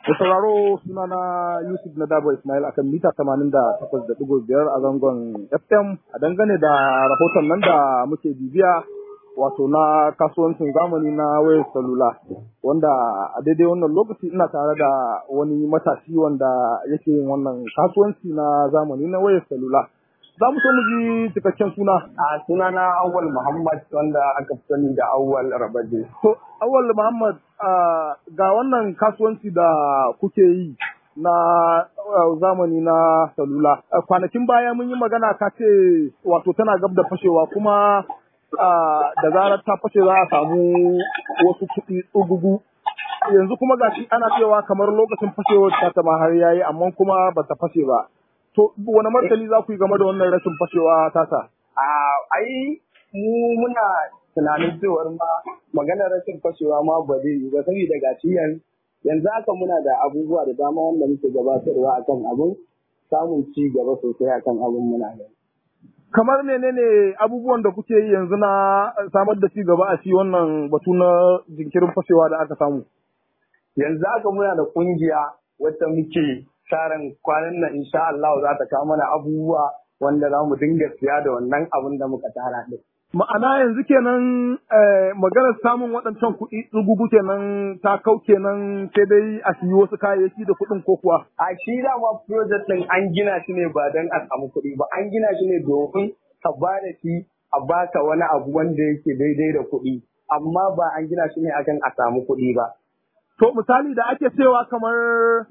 Da sauraro suna na Yusuf na Dabo Ismail akan mita tamanin da takwas da ɗigo biyar a zangon FM a dangane da rahoton nan da muke bibiya wato na kasuwancin zamani na wayar salula wanda a daidai wannan lokaci ina tare da wani matashi wanda yake yin wannan kasuwanci na zamani na wayar salula. Za mu so mu ji cikakken suna. A suna na Awal Muhammad wanda aka fi sani da Awal Rabaje. To, Awal Muhammad ga wannan kasuwanci da kuke yi na zamani na salula. Kwanakin baya mun yi magana ka ce wato tana gab da fashewa kuma da zarar ta fashe za a samu wasu kuɗi tsugugu. Yanzu kuma ga shi ana cewa kamar lokacin fashewar ta ta har yayi amma kuma ba ta fashe ba. To, wani martani za ku yi game da wannan rashin fashewa tasa? A ai mu muna tunanin cewar ma maganar rashin fashewa ma ba zai yi ba saboda ga shi yanzu haka muna da abubuwa da dama wanda muke gabatarwa akan abin samun ci gaba sosai akan abin muna da. Kamar menene abubuwan da kuke yi yanzu na samar da ci gaba a shi wannan batu na jinkirin fashewa da aka samu? Yanzu haka muna da kungiya wacce muke tsarin kwanan nan insha Allah za ta kawo mana abubuwa wanda za mu dinga siya da wannan abin da muka tara din. Ma'ana yanzu kenan maganar samun waɗancan kuɗi tsugugu kenan ta kau kenan sai dai a siyi wasu kayayyaki da kuɗin ko kuwa. A shi dama project ɗin an gina shi ne ba don a samu kuɗi ba an gina shi ne domin ka ba da shi a baka wani abu wanda yake daidai da kuɗi amma ba an gina shi ne akan a samu kuɗi ba. To misali da ake cewa kamar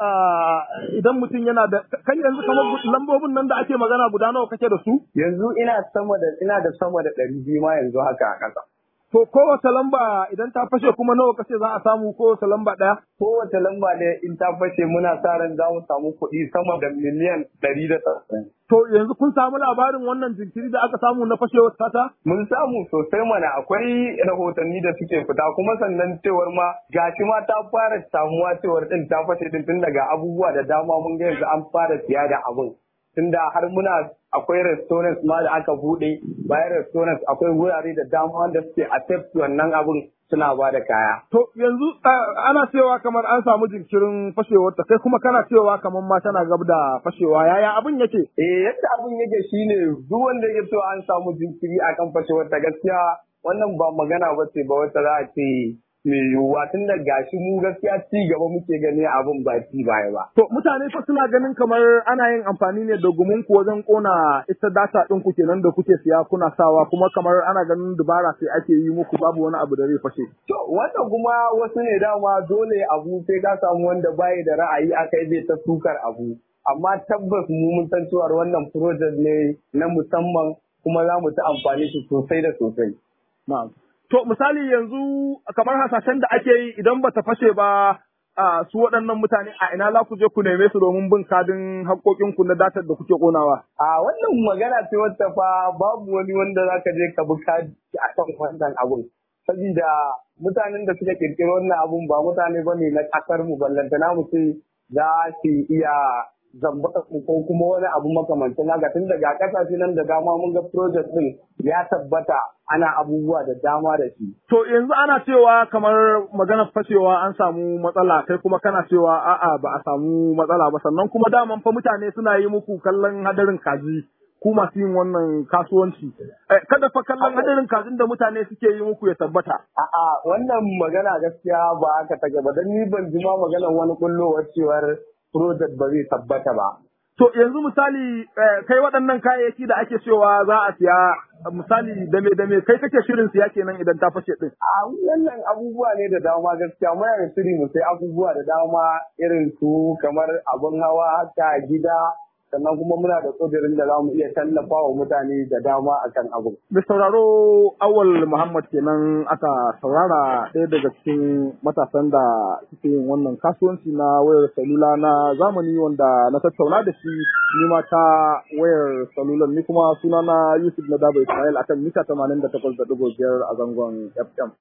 idan mutum yana da kai yanzu kamar lambobin nan da ake magana guda nawa kake da su? Yanzu ina sama da ina da sama da ɗari biyu ma yanzu haka a ƙasa. To kowace lamba idan ta fashe kuma nawa kace za a samu kowace lamba ɗaya? Kowace lamba ne in ta fashe muna sa ran za mu samu kuɗi sama da miliyan ɗari da tsarin. To yanzu kun samu labarin wannan jinkiri da aka samu na fashewar tata? Mun samu sosai mana akwai rahotanni da suke fita kuma sannan cewar ma gashi ma ta fara samuwa cewar din ta fashe din tun daga abubuwa da dama mun ga yanzu an fara siya da abin. Tunda har muna akwai restaurants ma da aka buɗe bayan restaurants akwai wurare da dama wanda suke accept wannan abin suna ba da kaya. To yanzu ana cewa kamar an samu jinkirin fashewar ta kai kuma kana cewa kamar ma tana gab da fashewa yaya abin yake? Eh yadda abin yake shine duk wanda ya so an samu jinkiri akan fashewar ta gaskiya wannan ba magana ba ce ba wata za a ce mai yiwuwa tun da gashi mu gaskiya ci gaba muke gani abin ba ci baya ba. To mutane fa suna ganin kamar ana yin amfani ne da gumin ku wajen kona ita data ɗin ku kenan da kuke siya kuna sawa kuma kamar ana ganin dubara sai ake yi muku babu wani abu da zai fashe. To wannan kuma wasu ne dama dole abu sai ka samu wanda bayi da ra'ayi akai zai ta sukar abu. Amma tabbas mu mun san cewa wannan project ne na musamman kuma za mu ta amfani shi sosai da sosai. Na'am. To misali yanzu kamar hasashen da ake yi idan bata fashe ba a su waɗannan mutane a ina za ku je ku neme su domin bin kadin haƙoƙinku na datar da kuke ƙonawa. A wannan magana ce wacce fa babu wani wanda za ka je ka bi kadi a kan wannan abun. Sabida mutanen da suka ƙirƙiri wannan abun ba mutane ba ne na ƙasar mu ballantana mu ce za su iya zamba ko kuma wani abu makamancin haka tun daga kasashe nan da dama mun ga project din ya tabbata ana abubuwa da dama da shi. To yanzu ana cewa kamar maganar fashewa an samu matsala kai kuma kana cewa a'a ba a samu matsala ba sannan kuma daman fa mutane suna yi muku kallon hadarin kaji ku masu yin wannan kasuwanci. Kada fa kallon hadarin kajin da mutane suke yi muku ya tabbata. A'a wannan magana gaskiya ba haka take ba dan ni ban ji ma maganar wani kullowar cewar project ba zai tabbata ba. To yanzu misali kai waɗannan kayayyaki da ake cewa za a siya misali dame dame kai kake shirin siya kenan idan ta fashe din. A wannan abubuwa ne da dama gaskiya muna da shiri mu sai abubuwa da dama irin su kamar abun hawa haka gida sannan kuma muna da kudirin da za mu iya tallafa wa mutane da dama akan abu. Da sauraro awal Muhammad kenan aka saurara ɗaya daga cikin matasan da suke yin wannan kasuwanci na wayar salula na zamani wanda na tattauna da shi ni ma ta wayar salulan ni kuma suna na Yusuf na Dabo Israel akan mita 88.5 a zangon FM.